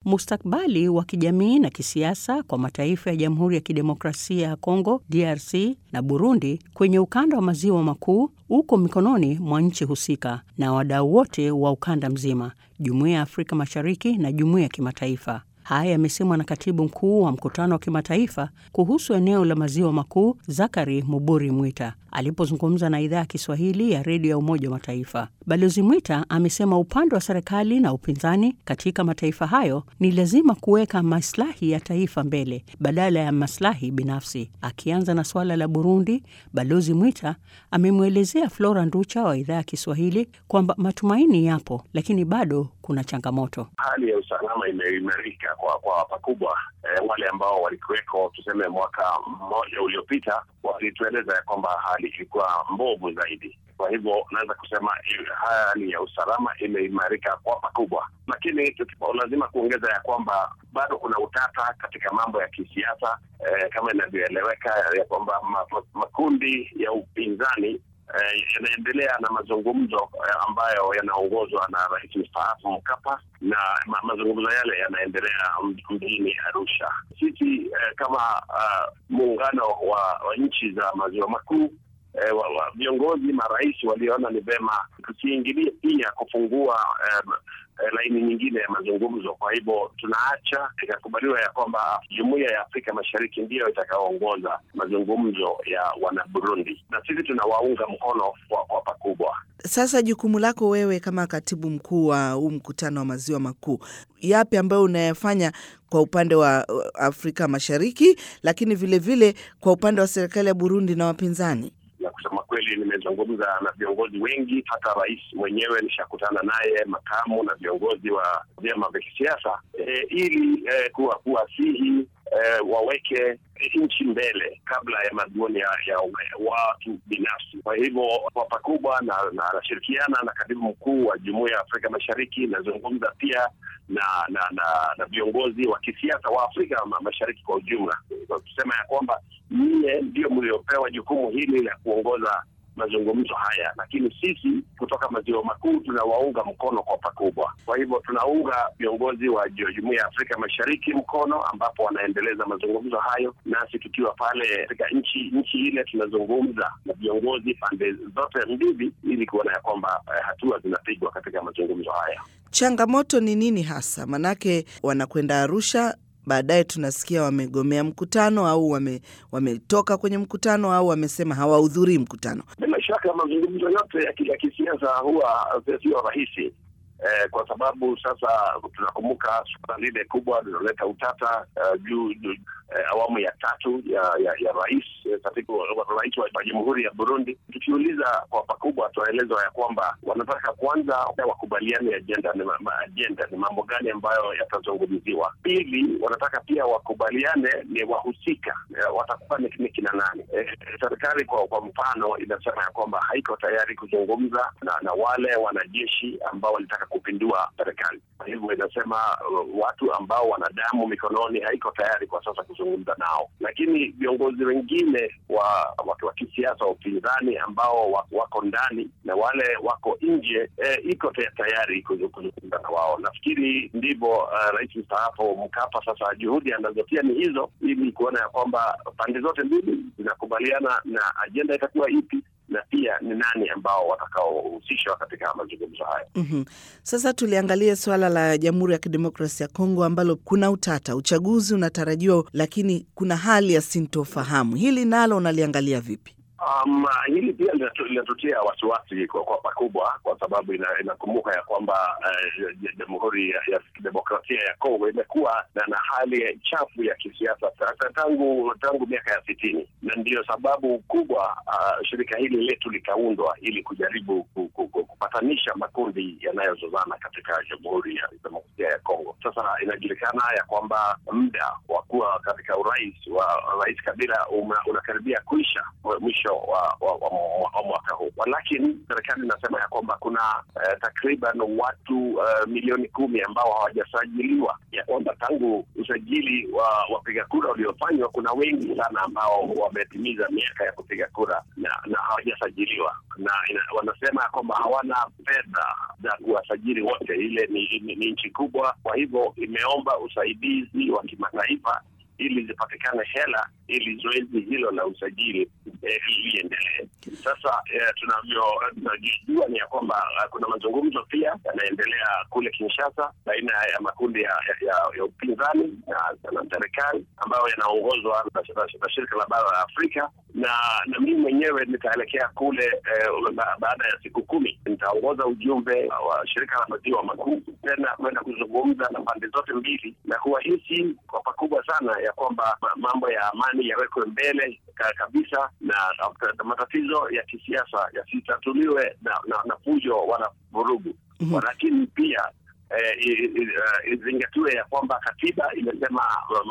mustakbali wa kijamii na kisiasa kwa mataifa ya Jamhuri ya Kidemokrasia ya Kongo DRC na Burundi kwenye ukanda wa maziwa makuu uko mikononi mwa nchi husika na wadau wote wa ukanda mzima, Jumuiya ya Afrika Mashariki na jumuiya ya kimataifa. Haya yamesemwa na katibu mkuu wa mkutano wa kimataifa kuhusu eneo la maziwa makuu Zakari Muburi Mwita alipozungumza na idhaa ya Kiswahili ya redio ya Umoja wa Mataifa. Balozi Mwita amesema upande wa serikali na upinzani katika mataifa hayo ni lazima kuweka maslahi ya taifa mbele badala ya maslahi binafsi. Akianza na suala la Burundi, Balozi Mwita amemwelezea Flora Nducha wa idhaa ya Kiswahili kwamba matumaini yapo, lakini bado kuna changamoto. Hali ya usalama imeimarika kwa kwa pakubwa. E, wale ambao walikuweko tuseme mwaka mmoja uliopita walitueleza ya kwamba hali ilikuwa mbovu zaidi. Kwa hivyo naweza kusema hali ya usalama imeimarika kwa pakubwa, lakini lazima kuongeza ya kwamba bado kuna utata katika mambo ya kisiasa e, kama inavyoeleweka ya kwamba makundi ya upinzani Eh, yanaendelea na mazungumzo eh, ambayo yanaongozwa na rais mstaafu Mkapa na ma mazungumzo yale yanaendelea mjini Arusha. Sisi eh, kama uh, muungano wa, wa nchi za maziwa makuu viongozi eh, marais waliona ni vema tusiingilie pia kufungua eh, laini nyingine ya mazungumzo. Kwa hivyo tunaacha ikakubaliwa ya kwamba jumuiya ya Afrika Mashariki ndiyo itakaoongoza mazungumzo ya wana Burundi, na sisi tunawaunga mkono kwa, kwa pakubwa. Sasa jukumu lako wewe kama katibu mkuu wa huu mkutano wa maziwa makuu, yapi ambayo unayafanya kwa upande wa Afrika Mashariki, lakini vilevile vile kwa upande wa serikali ya Burundi na wapinzani? Na kusema kweli, nimezungumza na viongozi wengi, hata rais mwenyewe nishakutana naye, makamu na viongozi wa vyama vya kisiasa e, ili e, kuwa kuwasihi e, waweke nchi mbele kabla ya madhumuni ya, ya watu binafsi. Kwa hivyo kwa pakubwa na anashirikiana na, na katibu mkuu wa Jumuiya ya Afrika Mashariki, nazungumza pia na na na, na viongozi wa kisiasa wa Afrika Mashariki kwa ujumla, kusema ya kwamba nyie ndio mliopewa jukumu hili la kuongoza mazungumzo haya, lakini sisi kutoka maziwa makuu tunawaunga mkono kwa pakubwa. Kwa hivyo tunaunga viongozi wa Jumuiya ya Afrika Mashariki mkono, ambapo wanaendeleza mazungumzo hayo, nasi tukiwa pale katika nchi nchi ile tunazungumza na viongozi pande zote mbili, ili kuona ya kwamba eh, hatua zinapigwa katika mazungumzo haya. Changamoto ni nini hasa? Manake wanakwenda Arusha baadaye tunasikia wamegomea mkutano au wame, wametoka kwenye mkutano au wamesema hawahudhurii mkutano. Bila shaka mazungumzo yote ya kisiasa huwa sio rahisi eh, kwa sababu sasa tunakumbuka suala lile kubwa linaloleta utata uh, juu eh, awamu ya tatu ya ya, ya rais katika rais wa jamhuri ya Burundi. Tukiuliza kwa pakubwa, tunaelezwa ya kwamba wanataka kwanza wakubaliane ajenda ni, ajenda ni mambo gani ambayo yatazungumziwa. Pili, wanataka pia wakubaliane ni wahusika eh, watakuwa ni, ni kina nani. Eh, serikali kwa, kwa mfano inasema ya kwamba haiko tayari kuzungumza na, na wale wanajeshi ambao walitaka kupindua serikali. Kwa hivyo inasema uh, watu ambao wana damu mikononi haiko tayari kwa sasa kuzungumza nao, lakini viongozi wengine wa watu wa kisiasa wa upinzani ambao wako ndani na wale wako nje eh, iko tayari kuzungumza na wao. Nafikiri ndivyo uh, rais mstaafu Mkapa sasa juhudi anazotia ni hizo, ili kuona ya kwamba pande zote mbili zinakubaliana na ajenda itakuwa ipi na pia ni nani ambao watakaohusishwa katika mazungumzo haya. mm -hmm. Sasa tuliangalia suala la Jamhuri ya Kidemokrasia ya Kongo ambalo kuna utata, uchaguzi unatarajiwa, lakini kuna hali ya sintofahamu. Hili nalo unaliangalia vipi? Um, hili pia linatutia wasiwasi kwa, kwa pakubwa kwa sababu inakumbuka ina ya kwamba Jamhuri uh, ya Kidemokrasia ya Kongo imekuwa na, na hali chafu ya kisiasa tangu tangu miaka ya sitini, na ndiyo sababu kubwa uh, shirika hili letu likaundwa ili kujaribu kupatanisha makundi yanayozozana katika Jamhuri ya Kidemokrasia ya Kongo. Sasa inajulikana ya kwamba muda wa kuwa katika urais wa Rais Kabila unakaribia kuisha mwisho wa, wa, wa, wa mwaka huu, lakini serikali inasema ya kwamba kuna uh, takriban watu uh, milioni kumi ambao hawajasajiliwa, ya kwamba tangu usajili wa wapiga kura uliofanywa kuna wengi sana ambao wametimiza miaka ya kupiga kura na, na hawajasajiliwa na ina, wanasema ya kwamba hawana fedha za kuwasajili wote. Ile ni, ni, ni nchi kubwa, kwa hivyo imeomba usaidizi wa kimataifa ili zipatikane hela ili zoezi hilo la usajili eh, liendelee. Sasa eh, tunavyojua ni ya kwamba uh, kuna mazungumzo pia yanaendelea kule Kinshasa baina ya makundi ya, ya, ya upinzani na, na serikali ambayo yanaongozwa na, na shirika la bara la Afrika na na mimi mwenyewe nitaelekea kule eh, ba, baada ya siku kumi nitaongoza ujumbe wa shirika la maziwa makuu tena kwenda kuzungumza na pande zote mbili na kuwahisi kwa pakubwa sana ya kwamba mambo ya amani yawekwe mbele kabisa na, na matatizo ya kisiasa yasitatuliwe na, na, na fujo wala vurugu mm -hmm. Lakini pia izingatiwe eh, ya kwamba katiba imesema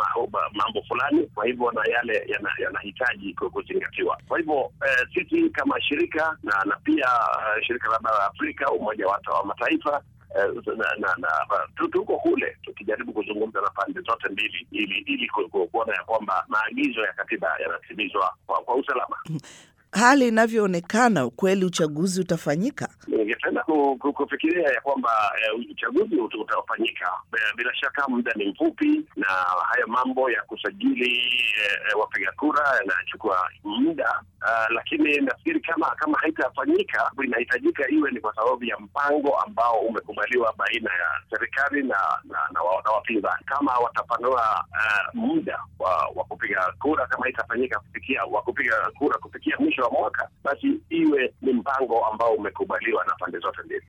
mambo fulani, kwa hivyo na yale yanahitaji yana kuzingatiwa. Kwa hivyo eh, sisi kama shirika na, na pia uh, shirika la bara la Afrika, Umoja wa Mataifa Uh, na, na, na tuko kule tukijaribu kuzungumza na pande zote mbili ili ili kuona ya kwamba maagizo ya katiba yanatimizwa kwa, kwa usalama. Hali inavyoonekana, ukweli uchaguzi utafanyika? Ningependa kufikiria ya kwamba uh, uchaguzi utafanyika. Bila shaka muda ni mfupi, na haya mambo ya kusajili uh, wapiga kura yanachukua muda uh, lakini nafikiri kama kama haitafanyika, inahitajika iwe ni kwa sababu ya mpango ambao umekubaliwa baina ya serikali na na, na, na wapinzani. Kama watapanua uh, muda wa, wa kupiga kura, kama haitafanyika kufikia wa kupiga kura kufikia mwisho wa mwaka, basi iwe ni mpango ambao umekubaliwa na pande zote mbili.